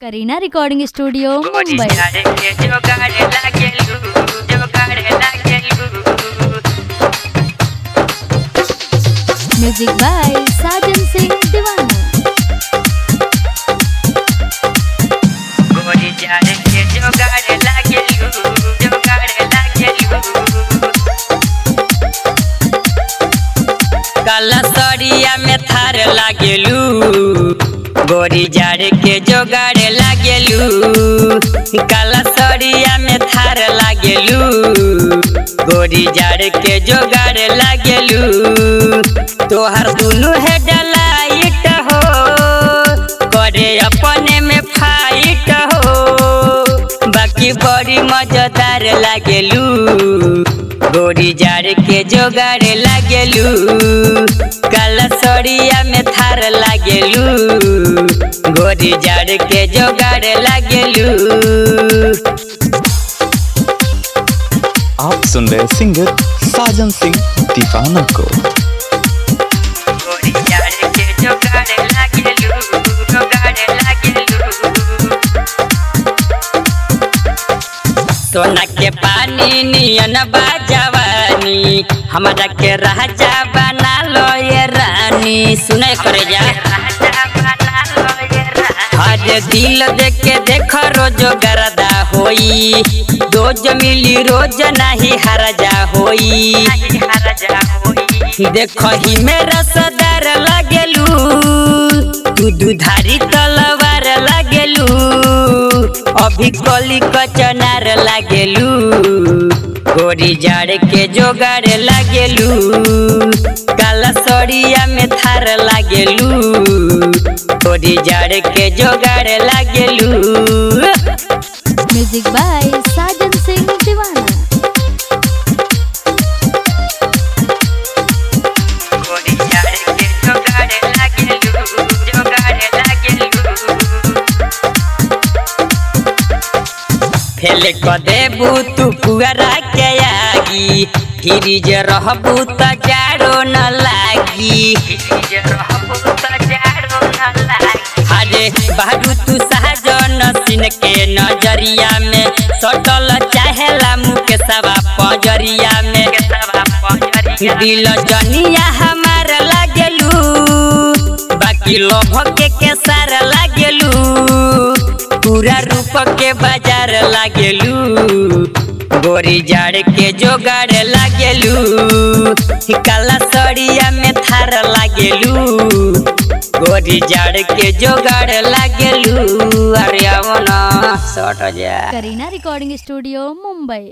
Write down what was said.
करीना recording studio गोरी मुंबई झाड़े के जोगाड़े लागेलू जोगाड़े लागेलू म्यूजिक बाय साजन सिंह दीवाना गोरी झाड़े के जोगाड़े लागेलू जोगाड़े लागेलू काला सरिया में थार लागेलू गोरी झाड़ के जोगाड़े लागेलू काला सरिया में थार लागेलू गोरी झाड़ के जोगाड़े लागेलू तोहर दुनू है डलाइट हो करे अपने में फाइट हो बाकी बड़ी मजेदार लागेलू गोरी जाड़ के जोगाड़ लागेलू काला सड़िया में थार लागेलू गोरी जाड़ के जोगाड़ लागेलू आप सुन रहे सिंगर साजन सिंह दीवाना को गोरी जाड़ के जोगाड़ लागेलू जोगाड़ लागेलू सोना के पानी नियन बाजवानी हमरा के राजा बना लो ये रानी सुने करे जा हर दिल देख के देख रोज गरदा होई रोज मिली रोज नहीं हरजा होई देख ही मेरा सदार लगेलू तू दुधारी तलवार लगेलू अभी कली कचनार लागेलू गोरी जाड़ के जोगाड़ लागेलू काला सड़िया में थार लागेलू गोरी जाड़ के जोगाड़ लागेलू म्यूजिक बाय साजन सिंह दीवाना गोरी जाड़ के जोगाड़ लागेलू जोगाड़ लागेलू फेल क देबू तू पुअरा के आगी फ्रिज रहबू त जाड़ो न लागी अरे बारू तू सहजन सिन के नजरिया में सटल चाहेला मुके सवा पजरिया में दिल जनिया हमार लागेलू बाकी लोभ के केसार लागेलू पूरा रूप के बाजार लागेलू गोरी जाड़ के जोगाड़ लागेलू काला सड़िया में थार लागेलू गोरी जाड़ के जोगाड़ लागेलू अरे आवो ना सट जा करीना रिकॉर्डिंग स्टूडियो मुंबई